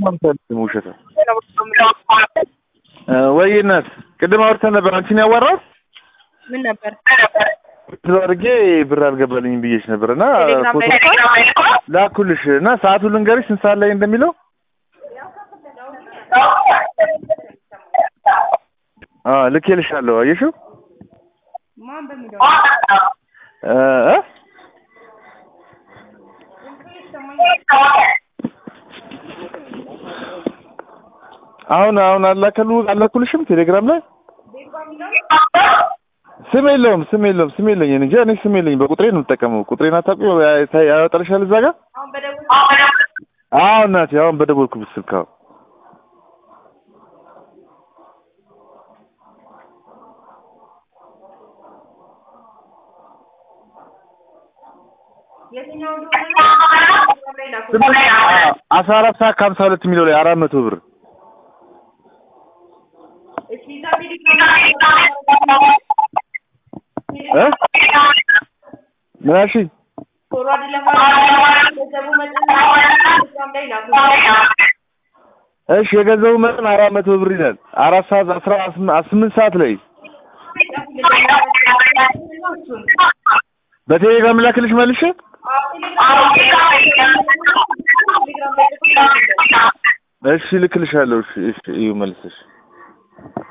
ምንም አልፈልግም ውሸት ወይ እናት ቅድም አውርተን ነበር አንቺን ያዋራሁት ምን ነበር? ብር አድርጌ ብር አልገባልኝም ብዬሽ ነበር እና ቴሌግራም ላይ ፎቶ ላኩልሽ እና ሰዓቱን ልንገርሽ ስንት ሰዓት ላይ እንደሚለው አ ልኬልሻለሁ አየሽው ማን በሚለው እ እ አሁን አሁን አላከሉ አላኩልሽም ቴሌግራም ላይ ስም የለውም ስም የለውም ስም የለኝ እንጂ እኔ ስም የለኝ በቁጥሬ ነው የምጠቀመው ቁጥሬን አታውቂው ያ- ያወጣልሻል እዛ ጋር አሁን በደቡብ አዎ እናቴ አሁን በደወልኩበት ስልክ አዎ የትኛው እንደሆነ ላይ ላኩ። አስራ አራት ሰዓት ከሀምሳ ሁለት የሚለው ላይ አራት መቶ ብር እሺ እዛ ቴሌግራም እ ምን አልሽኝ? ፎርዋርድ ለማድረግ ገንዘቡ መጠን ቴሌግራም ላይ ላኩ። እሺ የገንዘቡ መጠን አራት መቶ ብር ይላል። አራት ሰዓት አስራ ስምንት ሰዓት ላይ በቴሌግራም ላክልሽ መልሼ እሺ ልክልሻለሁ። እሺ እሺ እዩ መልሰሽ